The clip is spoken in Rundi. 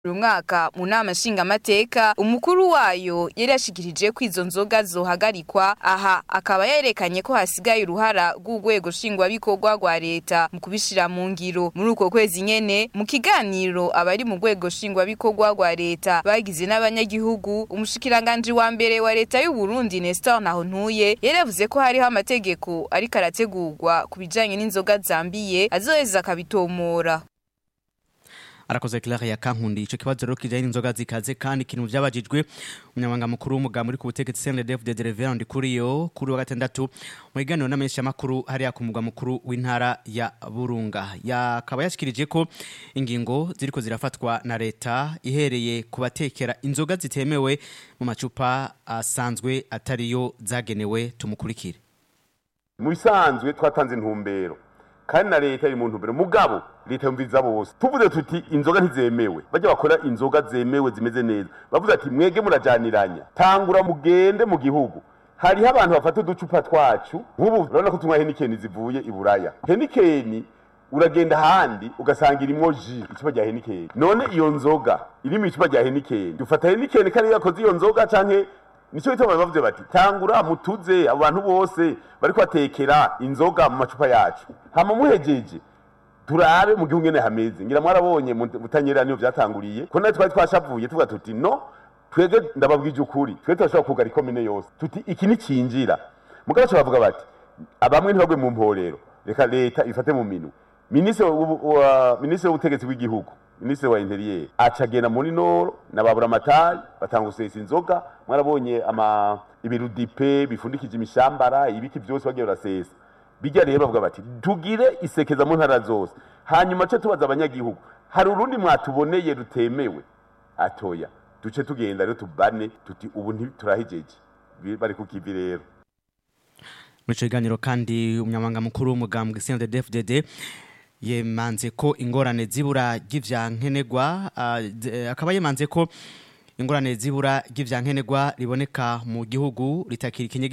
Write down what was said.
uyu mwaka mu nama nshingamateka umukuru wayo yari yashikirije ko izo nzoga zohagarikwa aha akaba yerekanye ko hasigaye uruhara rw'urwego nshingwabikorwa rwa leta mu kubishira mu ngiro muri uko kwezi nyene mu kiganiro abari mu rwego nshingwabikorwa rwa leta bagize n'abanyagihugu umushikiranganji wa mbere wa leta y'u Burundi Nestor Nahontuye yaravuze ko hariho amategeko ariko arategurwa ku bijanye n'inzoga zambiye azoheza akabitomora arakoze Claire ya Kankundi ico kibazo rero kijanye n'inzoga zikaze kandi ikintu vyabajijwe umunyamabanga mukuru w'umugambi uri ku butegetsi CNDF de Reverend Kuriyo kuri wa gatandatu mu biganiro n'amenyesha makuru hariya ku mugwa mukuru w'intara ya Burunga yakaba yashikirije ko ingingo ziriko zirafatwa na leta ihereye kubatekera inzoga zitemewe mu macupa asanzwe atariyo zagenewe tumukurikire mu bisanzwe twatanze intumbero kandi na leta iri mu ntumbero mugabo leta yumviriza bose tuvuze tuti inzoga ntizemewe bajya bakora inzoga zemewe zimeze neza bavuze ati mwege murajaniranya tangura mugende mu gihugu hariho abantu bafata uducupa twacu nk'ubu urabona ko tunywa henikeni zivuye i buraya henikeni uragenda ahandi ugasanga irimwo ji icupa rya henikeni none iyo nzoga iri mu icupa rya henikeni dufata henikeni kandi yakoze iyo nzoga canke nicyo gituma bavuze bati tangura mutuze abo bantu bose bariko batekera inzoga mu macupa yacu hama muhejeje turabe mu gihugu ngene hameze ngira mwarabonye mutanyerera niyo vyatanguriye ko natwe twari twashavuye tuvuga tuti no twebwe ndababwije ukuri twebwe turashobora kugara ikomine yose tuti iki nicinjira mugabo cyo bavuga bati abamwe ntibagwe mu mporero reka leta ifate mu minwe minisitiri w'ubutegetsi bw'igihugu minisitiri wa interieur acagenda muri noro na babura amatari batanga gusesa inzoga mwarabonye ama ibirudipe bifundikije imishambara ibiki byose bagiye barasesa bijya rero bavuga bati tugire isekeza mu ntara zose hanyuma cyo tubaza abanyagihugu hari urundi mwatuboneye rutemewe atoya duce tugenda rero tubane tuti ubu ntiturahijeje bari ku kivi rero muri ico kiganiro kandi umunyamabanga mukuru w'umugambwe CNDD-FDD yemanze ko ingorane zibura ry'ivyankenerwa uh, akaba yemanze ko ingorane zibura ry'ivyankenerwa riboneka mu gihugu ritakiri